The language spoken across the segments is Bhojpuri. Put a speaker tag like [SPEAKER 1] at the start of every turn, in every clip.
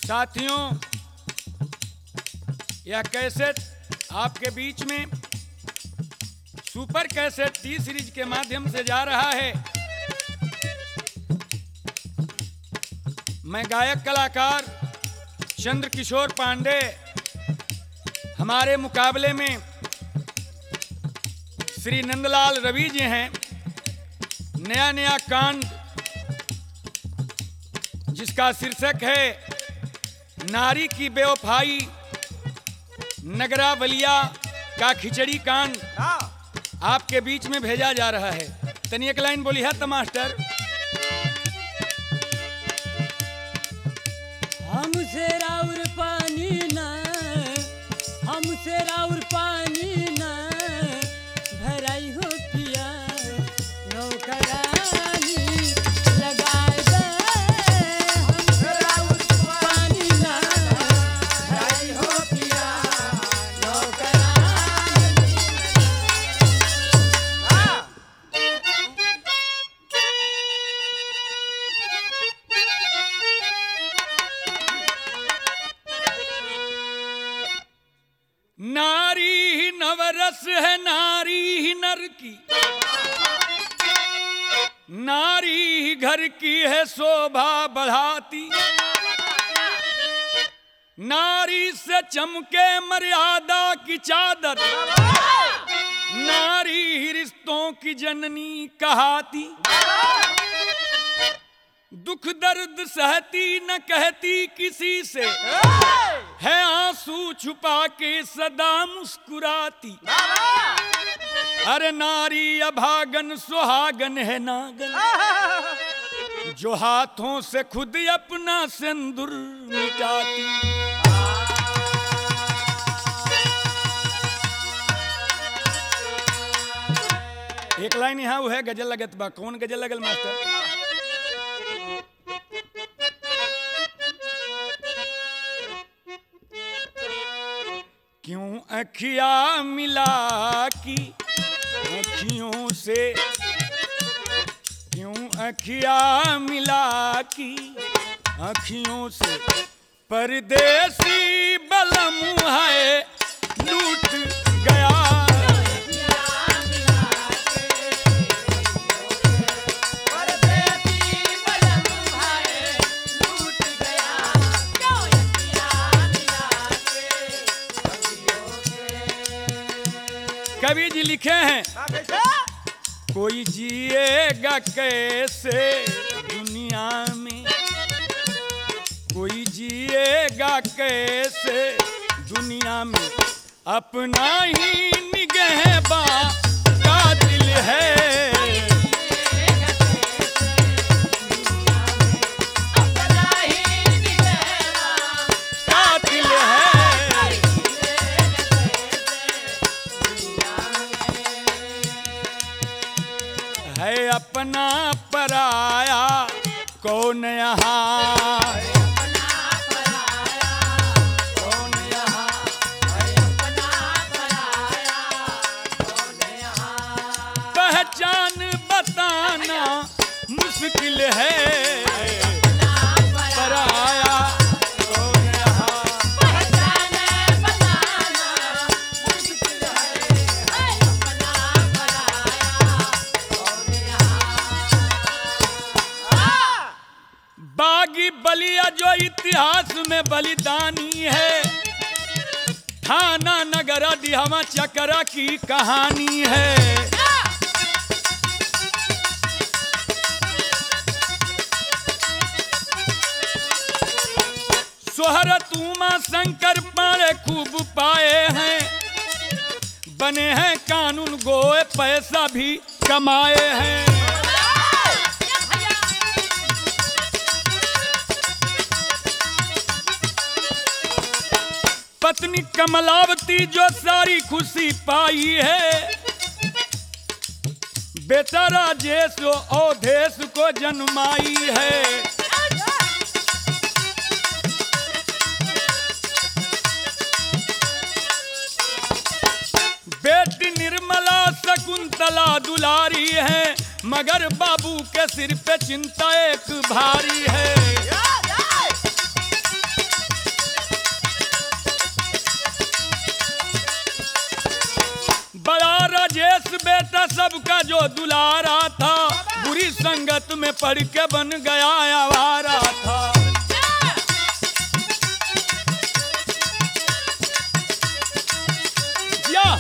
[SPEAKER 1] साथियों यह कैसेट आपके बीच में सुपर कैसेट टी सीरीज के माध्यम से जा रहा है मैं गायक कलाकार चंद्र किशोर पांडे हमारे मुकाबले में श्री नंदलाल रवि जी हैं नया नया कांड जिसका शीर्षक है नारी की बेवफाई नगरा बलिया का खिचड़ी कांड आपके बीच में भेजा जा रहा है तनी एक लाइन बोली है तो मास्टर
[SPEAKER 2] हमसे राउर पानी ना हमसे राउर पानी ना भराई हो पिया नौकरानी लगाए दे हमसे राउर पानी ना भराई हो पिया नौकरानी
[SPEAKER 1] नारी ही नवरस है नारी ही नर की नारी ही घर की है शोभा बढ़ाती नारी से चमके मर्यादा की चादर नारी ही रिश्तों की जननी कहाती दुख दर्द सहती न कहती किसी से है आंसू छुपा के सदा मुस्कुराती अरे नारी अभागन सुहागन है नागन जो हाथों से खुद अपना सिंदूर मिटाती एक लाइन यहाँ वो है गजल लगत बा कौन गजल लगल मास्टर क्यों अखिया मिला की अखियों से क्यों अखिया मिला की अखियों से परदेसी बलम है लूट गया कवि जी लिखे हैं कोई जिएगा कैसे दुनिया में कोई जिएगा कैसे दुनिया में अपना ही निगहबा का दिल है कातिल है है अपना पराया कौन यहाँ कौन यहाँ पहचान बताना मुश्किल है पराया कौन यहाँ बागी बलिया जो इतिहास में बलिदानी है थाना नगर दिहावा चकरा की कहानी है सोहरत उमा शंकर पारे खूब पाए हैं बने हैं कानून गोए पैसा भी कमाए हैं पत्नी कमलावती जो सारी खुशी पाई है बेटा राजेश और देश को जन्माई है बेटी निर्मला शकुंतला दुलारी है मगर बाबू के सिर पे चिंता एक भारी है का जो दुलारा था बुरी संगत में पड़ के बन गया आवारा था या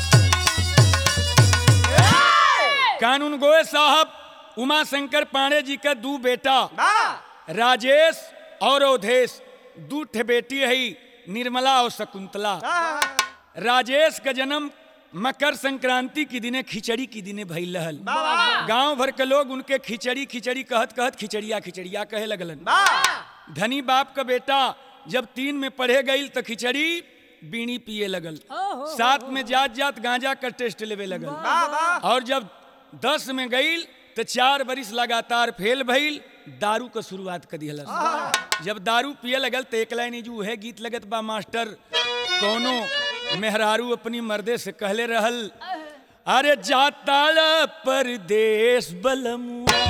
[SPEAKER 1] कानून गोए साहब उमा शंकर पांडे जी का दू बेटा राजेश और अवधेश दू ठे बेटी है निर्मला और शकुंतला राजेश का जन्म मकर संक्रांति की दिने खिचड़ी की दिने भइल रहल गांव भर के लोग उनके खिचड़ी खिचड़ी कहत कहत खिचड़िया खिचड़िया कहे लगलन धनी बाप का बेटा जब तीन में पढ़े गई तो खिचड़ी बीड़ी पिए लगल
[SPEAKER 2] ओहो।
[SPEAKER 1] साथ में जात जात गांजा का टेस्ट लेवे लगल और जब दस में गईल तो चार बरिस लगातार फेल भइल दारू का शुरुआत कर दिहल जब दारू पिए लगल तो एक लाइन जो है गीत लगत बा मास्टर कोनो मेहरारू अपनी मर्दे से कहले रहल अरे जाताल परदेश बलमुआ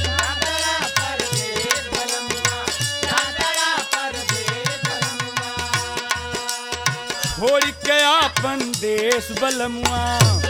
[SPEAKER 1] छोड़ के आपन देश बलमुआ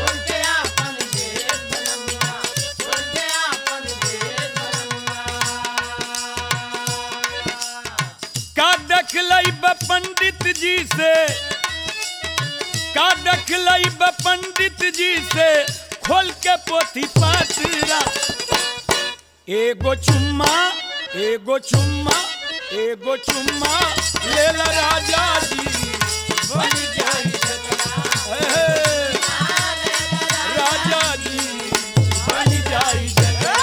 [SPEAKER 1] का दखलई ब पंडित जी से का दखलई ब पंडित जी से खोल के पोथी पातरा एगो चुम्मा एगो चुम्मा एगो चुम्मा ले ला राजा जी बन जाई जतरा। ए, राजा जी बन जाई जतरा।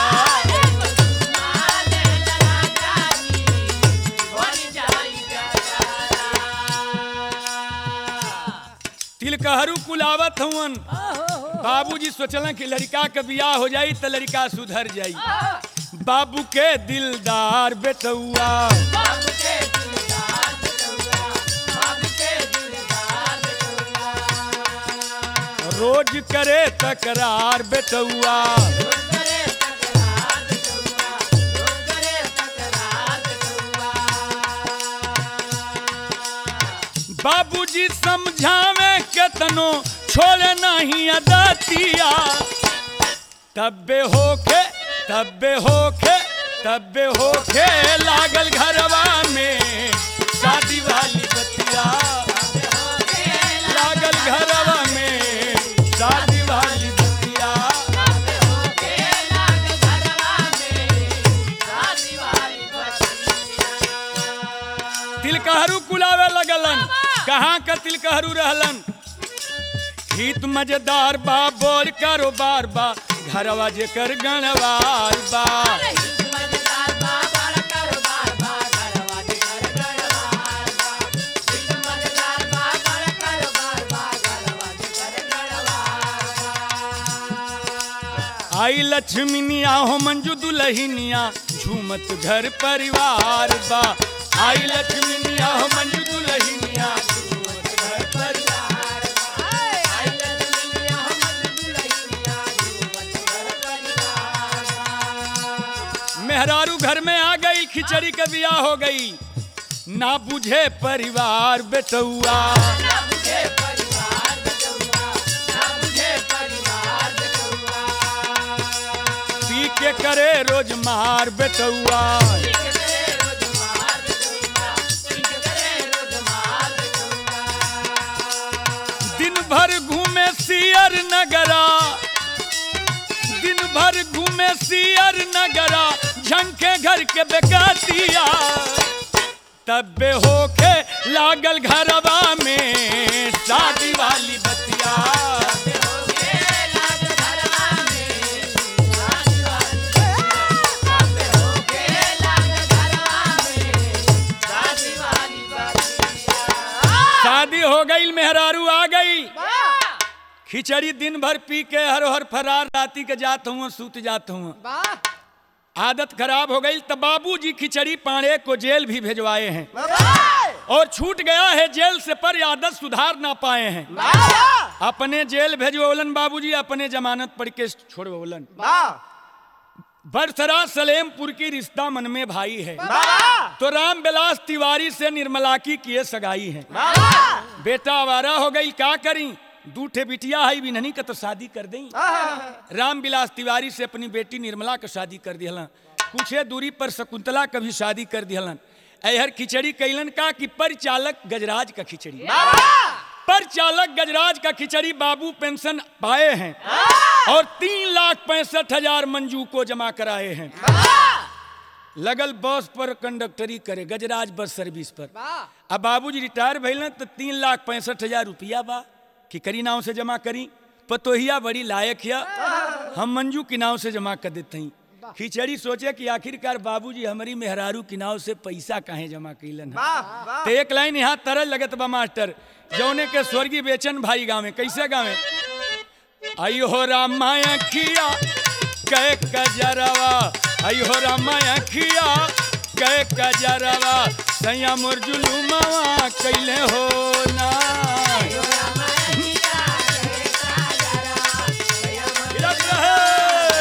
[SPEAKER 1] तिलकहरू कुलावत हवन बाबूजी सोचलन कि लड़का के बियाह हो जाई तो लड़का सुधर जाई बाबू के दिलदार बेटुआ रोज करे तकरार बेटुआ बाबूजी समझावे केतनो छोड़े नहीं अदतिया तब्बे होके तब्बे होके तब्बे होके लागल घरवा में शादी वाली बतिया लागल घरवा में शादी वाली बतिया तिलकहरू कुलावे लगलन कहाँ का तिलकहरू रहलन हित मजेदार बा बोर कारोबार बा घरवा जेकर गणवार बा आई लक्ष्मीनिया हो मंजू दुलहिनिया झूमत घर परिवार बा आई लक्ष्मीनिया हो मंजू दुलहिनिया झूमत घर परिवार मेहरारू घर में आ गई खिचड़ी के बियाह हो गई ना बुझे परिवार बेटुआ पी के करे रोज मार बेटुआ दिन भर घूमे सियर नगरा दिन भर घूमे सियर नगरा झंके घर के बेकातिया तब्बे होके लागल घरवा में शादी वाली बतिया शादी हो गई मेहरारू आ गई खिचड़ी दिन भर पी के हर हर फरार राती के जात हूँ सूत जात हूँ आदत खराब हो गई तब बाबूजी खिचड़ी पांडे को जेल भी भेजवाए हैं और छूट गया है जेल से पर ये आदत सुधार ना पाए हैं अपने जेल भेजवोलन बाबूजी अपने जमानत पढ़ के छोड़वोलन बरसरा सलेमपुर की रिश्ता मन में भाई है तो राम बिलास तिवारी से निर्मला की किए सगाई है बेटा आवारा हो गई क्या करी दू ठे बिटिया है बिन्हनी का तो शादी कर दें राम विलास तिवारी से अपनी बेटी निर्मला का शादी कर दिहलन कुछे दूरी पर शकुंतला का भी शादी कर दिहलन ऐहर खिचड़ी कैलन का कि परिचालक गजराज का खिचड़ी परिचालक गजराज का खिचड़ी बाबू पेंशन पाए हैं और तीन लाख पैंसठ हजार मंजू को जमा कराए हैं लगल बस पर कंडक्टरी करे गजराज बस सर्विस पर अब बाबूजी रिटायर भइल तो तीन लाख पैंसठ हजार रुपया बा कि करी नाव से जमा करी पतोहिया बड़ी लायक है हम मंजू की नाव से जमा कर देते हैं खिचड़ी सोचे कि आखिरकार बाबूजी हमारी मेहरारू की नाव से पैसा काहे जमा कैलन है तो एक लाइन यहाँ तरल लगत बा मास्टर जौने के स्वर्गीय बेचन भाई गावे कैसे गावे आई हो रामाया खिया कै कजरवा आई हो रामाया खिया कै कजरवा सैया मोर जुलुमवा कैले हो ना हिलत रहे।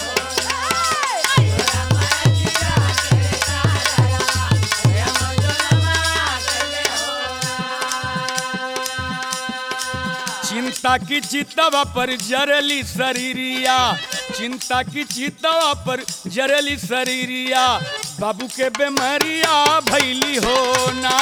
[SPEAKER 1] चिंता की चितवा पर जरली शरीरिया चिंता की चितवा पर जरली शरीरिया बाबू के बेमरिया भैली हो ना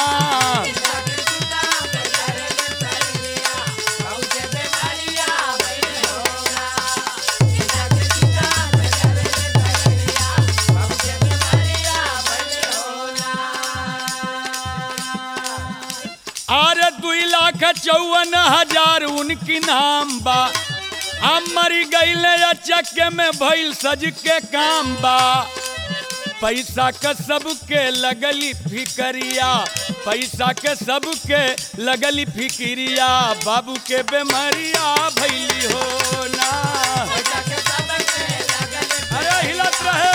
[SPEAKER 1] अरे दुई लाख चौवन हजार उनकी नाम बा हम मरी गईले चक्के में भइल सज के काम बा पैसा के सबके लगली फिकरिया पैसा के सबके लगली फिकिरिया बाबू के बेमरिया भैली हो ना अरे हिलत रहे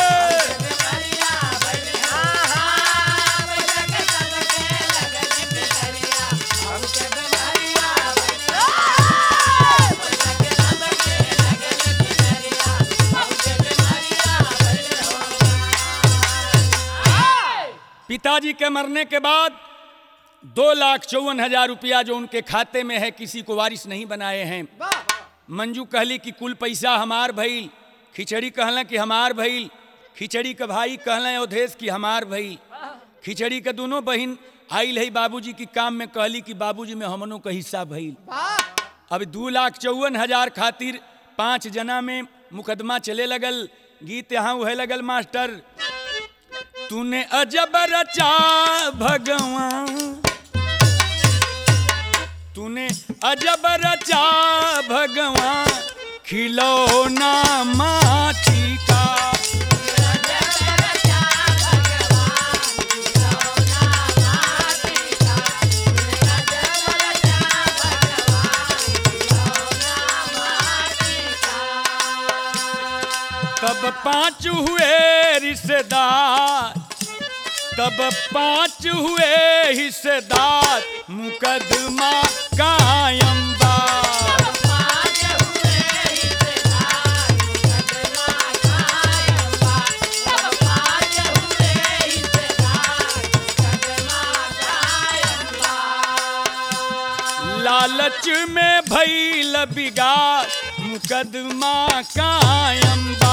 [SPEAKER 1] पिताजी के मरने के बाद दो लाख चौवन हजार रुपया जो उनके खाते में है किसी को वारिस नहीं बनाए हैं मंजू कहली कि कुल पैसा हमार भइल खिचड़ी कहला कि हमार भइल खिचड़ी के भाई कहला अवधेश कि हमार भइल खिचड़ी के दोनों बहिन आइल है बाबूजी की काम में कहली कि बाबूजी में हमनों का हिस्सा भइल अब दू लाख चौवन हजार खातिर पांच जना में मुकदमा चले लगल गीत यहाँ उहे लगल मास्टर तूने अजब रचा भगवान तूने अजब रचा भगवान खिलौना माटी का तब पांच हुए रिश्तेदार तब पांच हुए हिस्सेदार मुकदमा कायम बा लालच में भइल बिगाड़ मुकदमा कायम बा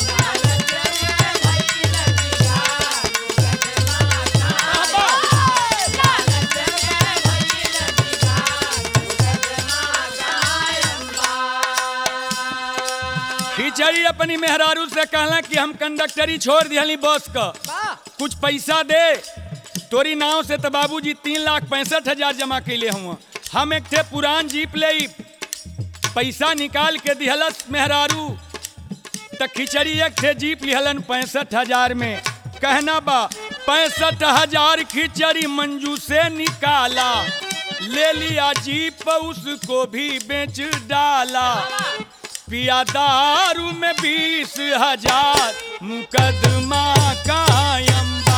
[SPEAKER 1] खिचड़ी अपनी मेहरारू से कहला कि हम कंडक्टरी छोड़ दिहली बस का कुछ पैसा दे तोरी नाव से तो बाबूजी तीन लाख पैंसठ हजार जमा कैले हुआ हम एक थे पुरान जीप ले पैसा निकाल के दिहलस मेहरारू त खिचड़ी एक थे जीप लिहलन पैंसठ हजार में कहना बा पैंसठ हजार खिचड़ी मंजू से निकाला ले लिया जीप उसको भी बेच डाला पिया दारू में बीस हजार मुकदमा कायम बा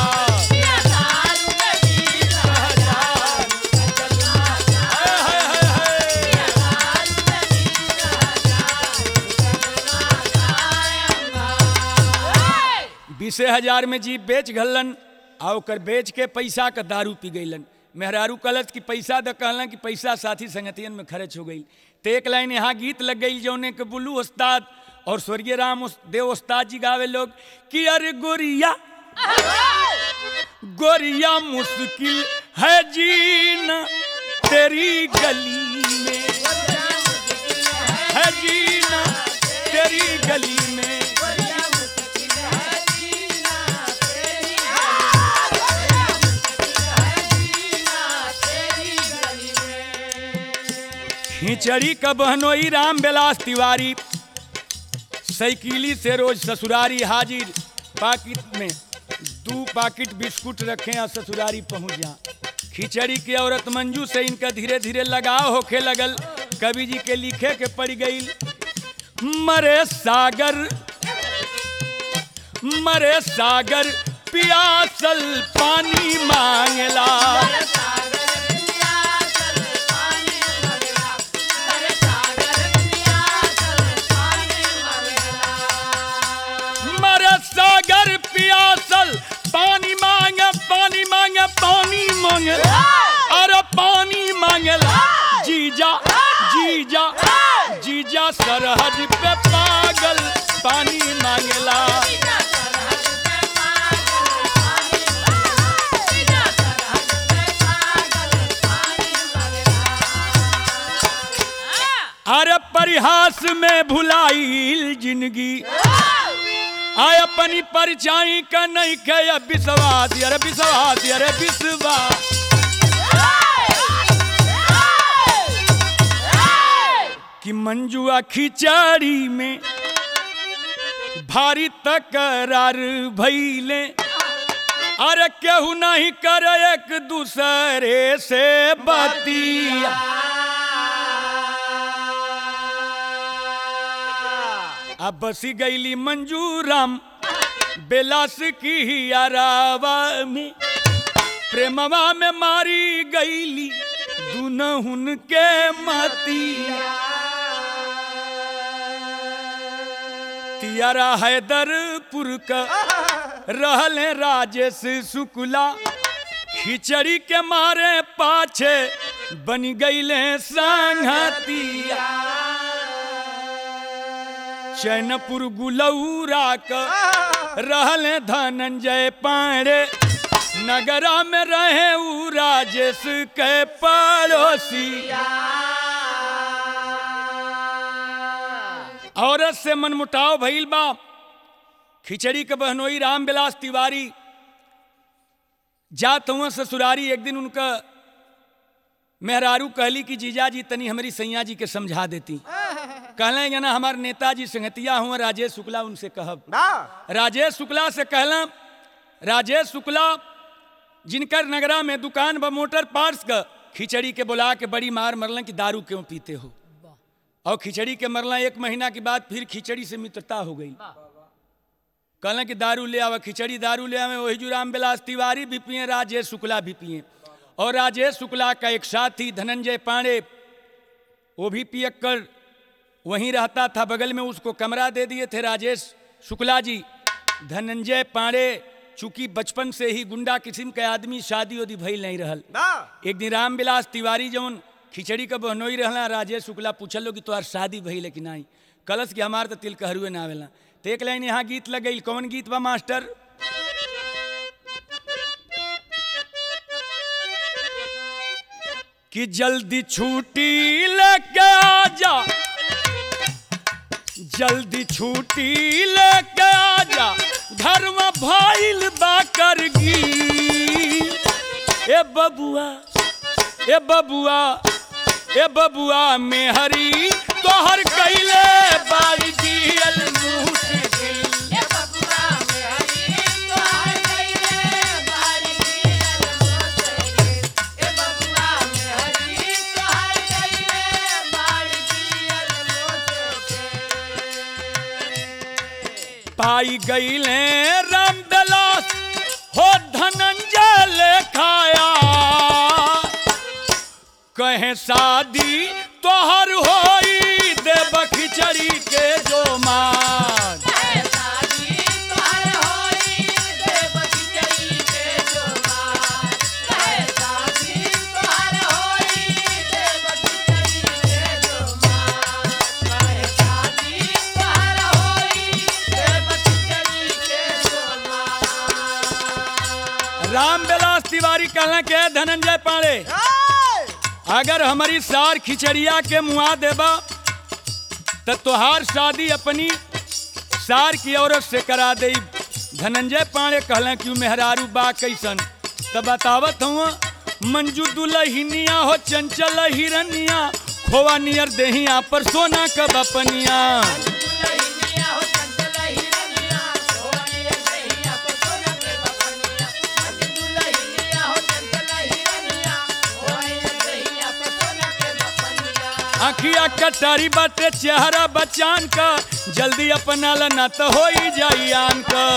[SPEAKER 1] हाय, हाय, हाय, हाय। बीसे हजार में जीप बेच घलन आ ओकर बेच के पैसा का दारू पी गईलन मेहरारू कलच की पैसा द कहला कि पैसा साथी संगतियन में खर्च हो गई तो एक लाइन यहाँ गीत लग गई जौने के बुल्लू उस्ताद और स्वर्गीय राम उस- देव उस्ताद जी गावे लोग कि अरे गोरिया गोरिया मुश्किल है जीना तेरी गली में है जीना तेरी गली में खिचड़ी का बहनोई राम बिलास तिवारी साइकिली से रोज ससुरारी हाजिर पाकिट में दो पाकिट बिस्कुट रखे और ससुरारी पहुंच जा खिचड़ी की औरत मंजू से इनका धीरे धीरे लगाव होखे लगल कवि जी के लिखे के पड़ गई मरे सागर मरे सागर पियासल पानी मांगला मरे सागर पियासल पानी मांगे पानी मांगे पानी मांगे अरे पानी मांगला जीजा जीजा जीजा सरहद पे पागल पानी मांगला अरे परिहास में भुलाइल जिंदगी आय अपनी परछाई का नहीं के अब विश्वास अरे विश्वास अरे विश्वास कि मंजुआ खिचड़ी में भारी तकरार भैले अरे केहू नहीं कर एक दूसरे से बतिया अब बसी गईली मंजूराम बेलास की ही अरावा में प्रेमवा में मारी गईली दुनहुन के मतिया तियारा हैदरपुर का रहले राजेश शुक्ला खिचड़ी के मारे पाछे बन गईले संगतिया चैनपुर गुलौरा का रहले धनंजय पांडे नगरा में रहे ऊ राजेश के पड़ोसी औरत से मनमुटाव भइल बा खिचड़ी के बहनोई रामविलास तिवारी जात हुआ ससुरारी एक दिन उनका मेहरारू कहली कि जीजा जी तनी हमारी सैया जी के समझा देती कहले ना हमारे नेताजी संगतिया हुआ राजेश शुक्ला उनसे कहब राजेश शुक्ला से कहला राजेश शुक्ला जिनकर नगरा में दुकान ब मोटर पार्ट्स का खिचड़ी के बुला के बड़ी मार मरलन कि दारू क्यों पीते हो और खिचड़ी के मरला एक महीना के बाद फिर खिचड़ी से मित्रता हो गई कहला कि दारू ले आवा खिचड़ी दारू ले आवे वही जो रामविलास तिवारी भी पिए राजेश शुक्ला भी पिए और राजेश शुक्ला का एक साथी धनंजय पांडे वो भी पियक कर वहीं रहता था बगल में उसको कमरा दे दिए थे राजेश शुक्ला जी धनंजय पांडे चूंकि बचपन से ही गुंडा किस्म के आदमी शादी उदी भइल नहीं रहल एक दिन रामविलास तिवारी जौन खिचड़ी का बहनोई रहला राजेश शुक्ला पूछल कि तोहार शादी भइल है कि नहीं कलश कि हमार तो तिल कहरूए ना आवेला तो एक लाइन यहाँ गीत लग गई कौन गीत बा मास्टर कि जल्दी छुट्टी लेके आ जा जल्दी छुट्टी लेके आ जा घर में भाईल बा करगी ए बबुआ ए बबुआ ए बबुआ में हरी तोहर कैले बारी दियल मुश्किल पाई गईले राम बिलास हो धनंजय लेखाया कहे शादी तोहर होई देव खिचड़ी के जो मार खिचड़ी कहला के धनंजय पाड़े अगर हमारी सार खिचड़िया के मुआ देबा तो तोहार शादी अपनी सार की औरत से करा दे धनंजय पाड़े कहला कि मेहरारू बा कैसन तो बतावत हूँ मंजू दुलहिनिया हो चंचल हिरनिया खोवा नियर देहिया पर सोना कब अपनिया अखिया कटारी बाटे चेहरा बचान का जल्दी अपना ला ना तो हो ही जाई आन का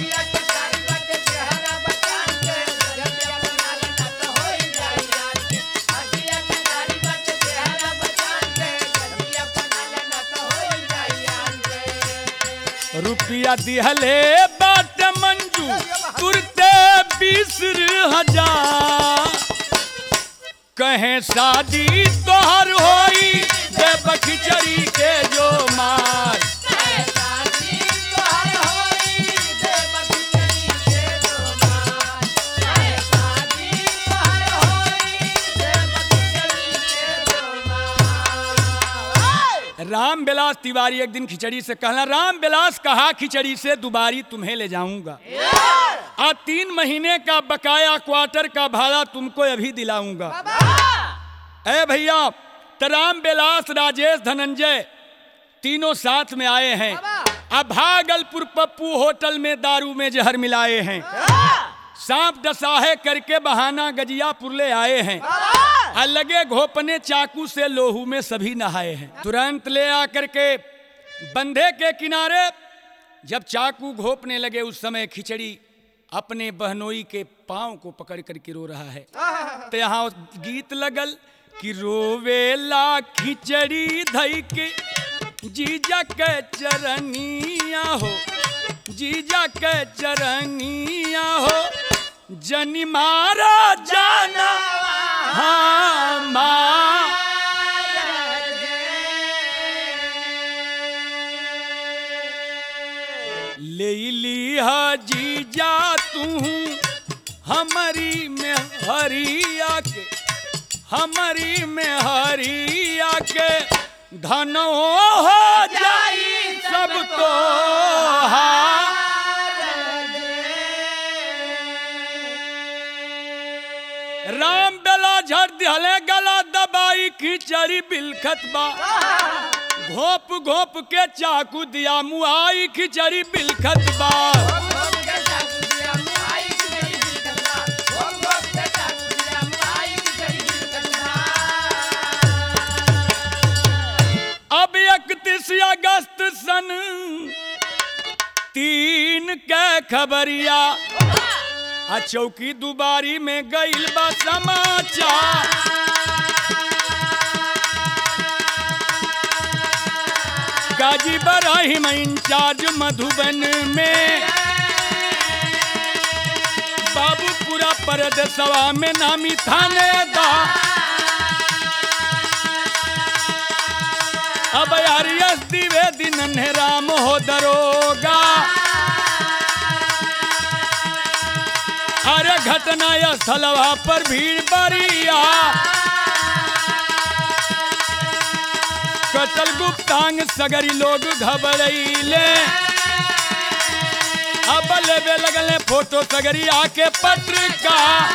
[SPEAKER 1] रुपया दिहले बाट मंजू तुरते बीस हजार कहे शादी तोहर होई देव खिचड़ी के जो मार राम बिलास तिवारी एक दिन खिचड़ी से कहना राम बिलास कहा खिचड़ी से दुबारी तुम्हें ले जाऊंगा आ तीन महीने का बकाया क्वार्टर का भाड़ा तुमको अभी दिलाऊंगा ए भैया तो राम बिलास राजेश धनंजय तीनों साथ में आए हैं अब भागलपुर पप्पू होटल में दारू में जहर मिलाए हैं सांप डसाहे करके बहाना गजियापुर ले आए हैं और लगे घोपने चाकू से लोहू में सभी नहाए हैं तुरंत ले आकर के बंधे के किनारे जब चाकू घोपने लगे उस समय खिचड़ी अपने बहनोई के पांव को पकड़ करके रो रहा है तो यहाँ गीत लगल कि रोवेला खिचड़ी धई के जीजा के चरनिया हो जीजा के चरनिया हो जनी मारा जाना हाँ माँ ले लिहा जीजा तू हमारी में हरिया के हमारी में हरिया के धनो हो जाई सब तो राम बेला झड़ दिहले गला दबाई खिचड़ी बिलखत बा घोप घोप के चाकू दिया मुआई खिचड़ी बिलखत बा अब इकतीस अगस्त सन तीन के खबरिया आ चौकी दुबारी में गईल बा समाचार गाजी बराहिम इंचार्ज मधुबन में बाबूपुरा परदसवा में नामी थानेदार अब हरियस द्विवेदी नन्हे राम हो दरोगा अरे घटना स्थलवा पर भीड़ बरिया कचल गुप्तांग सगरी लोग घबरैले अब लेवे लगले फोटो सगरी आके पत्रिका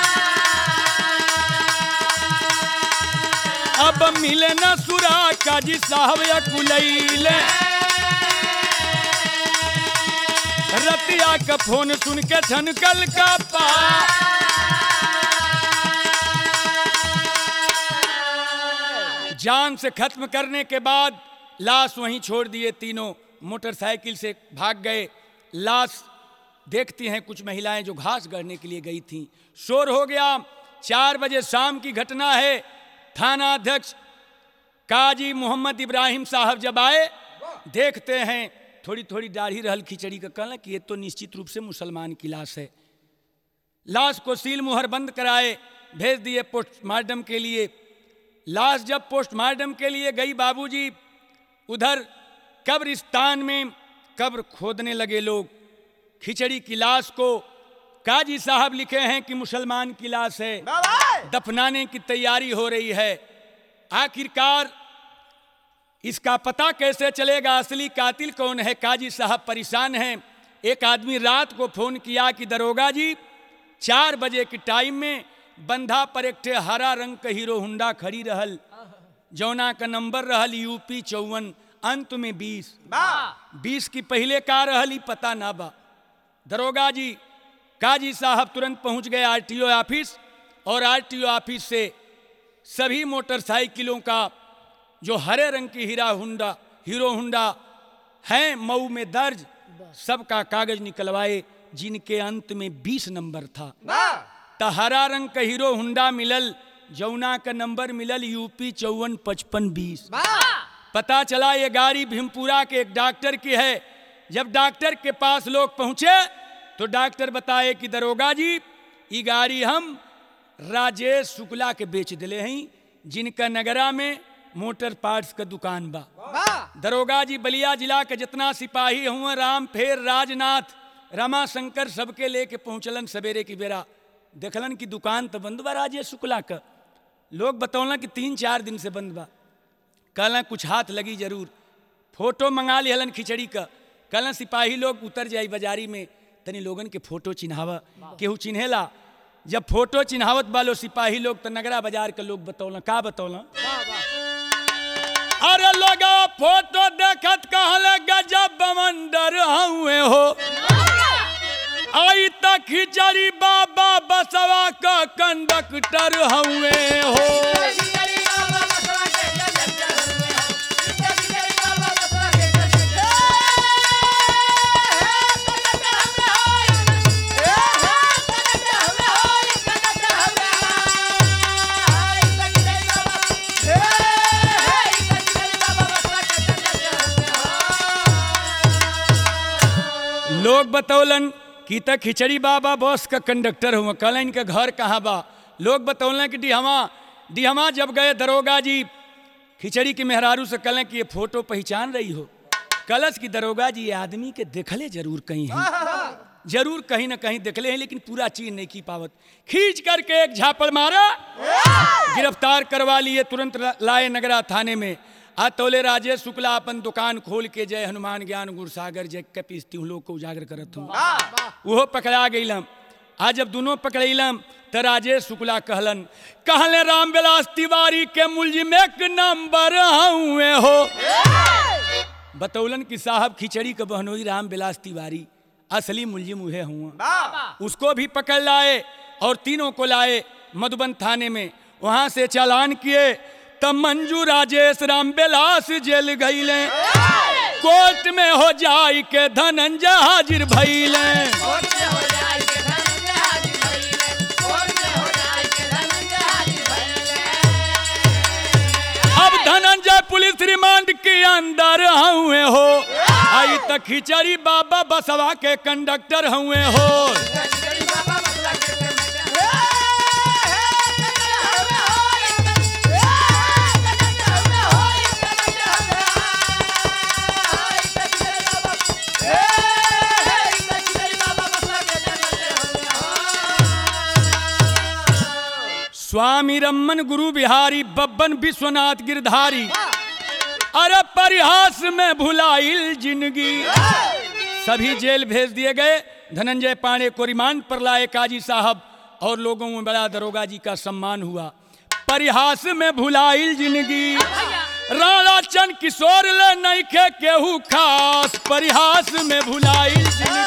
[SPEAKER 1] अब मिले न सुरा काजी साहब अकुलैले रतिया का फोन सुन के ठनकल का पा जान से खत्म करने के बाद लाश वहीं छोड़ दिए तीनों मोटरसाइकिल से भाग गए लाश देखती हैं कुछ महिलाएं जो घास गढ़ने के लिए गई थीं शोर हो गया चार बजे शाम की घटना है थाना अध्यक्ष काजी मोहम्मद इब्राहिम साहब जब आए देखते हैं थोड़ी थोड़ी दाढ़ी रहल खिचड़ी का कहना कि ये तो निश्चित रूप से मुसलमान की लाश है लाश को सील मुहर बंद कराए भेज दिए पोस्टमार्टम के लिए लाश जब पोस्टमार्टम के लिए गई बाबूजी उधर कब्रिस्तान में कब्र खोदने लगे लोग खिचड़ी की लाश को काजी साहब लिखे हैं कि मुसलमान की लाश है दफनाने की तैयारी हो रही है आखिरकार इसका पता कैसे चलेगा असली कातिल कौन है काजी साहब परेशान हैं एक आदमी रात को फोन किया कि दरोगा जी चार बजे के टाइम में बंधा पर एक ठे हरा रंग का हीरो हुंडा खड़ी रहल जौना का नंबर रहल यूपी चौवन अंत में बीस बीस की पहले का रहल ही पता ना बा दरोगा जी काजी साहब तुरंत पहुंच गए आरटीओ ऑफिस और आरटीओ ऑफिस से सभी मोटरसाइकिलों का जो हरे रंग की हीरा हुंडा हीरो हुंडा हैं मऊ में दर्ज सबका कागज निकलवाए जिनके अंत में 20 नंबर था त हरा रंग का हीरो हुंडा मिलल जौना का नंबर मिलल यूपी चौवन पचपन बीस पता चला ये गाड़ी भीमपुरा के एक डॉक्टर की है जब डॉक्टर के पास लोग पहुंचे तो डॉक्टर बताए कि दरोगा जी ये गाड़ी हम राजेश शुक्ला के बेच दिले हैं जिनका नगरा में मोटर पार्ट्स का दुकान बा दरोगा जी बलिया जिला के जितना सिपाही हुआ राम फेर राजनाथ रमाशंकर सबके लेके पहुंचलन सवेरे की बेरा देखलन कि दुकान तो बंद बा राजेश शुक्ला का लोग बतौलन कि तीन चार दिन से बंद बा कहलन कुछ हाथ लगी जरूर फोटो मंगा लिहलन खिचड़ी का कहलन सिपाही लोग उतर जाई बाजारी में तनी लोगन के फोटो चिन्हावा केहू चिन्हेला जब फोटो चिन्हावत बालो सिपाही लोग तो नगरा बाजार के लोग बतौलन का बतौलन अरे लगा फोटो देखत कहले गजब बमंडर हुए हो आई तक खिचड़ी बाबा बसवा का कंडक्टर हुए हो लोग बतौलन कि तक खिचड़ी बाबा बस का कंडक्टर हुआ कहलन इनका घर कहाँ बा लोग बतौलन कि डिहमा डिहमा जब गए दरोगा जी खिचड़ी के मेहरारू से कहलें कि ये फोटो पहचान रही हो कलश की दरोगा जी ये आदमी के देखले जरूर कहीं है जरूर कहीं ना कहीं देखले हैं लेकिन पूरा चीज नहीं की पावत खींच करके एक झापड़ मारा गिरफ्तार करवा लिए तुरंत लाए नगरा थाने में आ तोले राजेश शुक्ला अपन दुकान खोल के जय हनुमान ज्ञान गुरसागर जय के पीसती हूँ लोग को उजागर करत हूँ वो पकड़ा गईलम आज जब दोनों पकड़ैलम तो राजेश शुक्ला कहलन कहले राम विलास तिवारी के मुलजिम एक नंबर हुए हो बतौलन कि साहब खिचड़ी के बहनोई राम विलास तिवारी असली मुलजिम उहे हुआ उसको भी पकड़ लाए और तीनों को लाए मधुबन थाने में वहां से चालान किए तब मंजू राजेश राम बिलास जेल गईले कोर्ट में हो जाई के धनंजय हाजिर भइले अब धनंजय पुलिस रिमांड के अंदर हुए हो आई तक खिचड़ी बाबा बसवा के कंडक्टर हुए हो स्वामी रमन गुरु बिहारी बब्बन विश्वनाथ गिरधारी अरे परिहास में भुलाइल जिंदगी सभी जेल भेज दिए गए धनंजय पांडे को रिमांड पर लाए काजी साहब और लोगों में बड़ा दरोगा जी का सम्मान हुआ परिहास में भुलाइल जिंदगी राणा चंद किशोर ले नहीं खे केहू खास परिहास में भुलाइल जिंदगी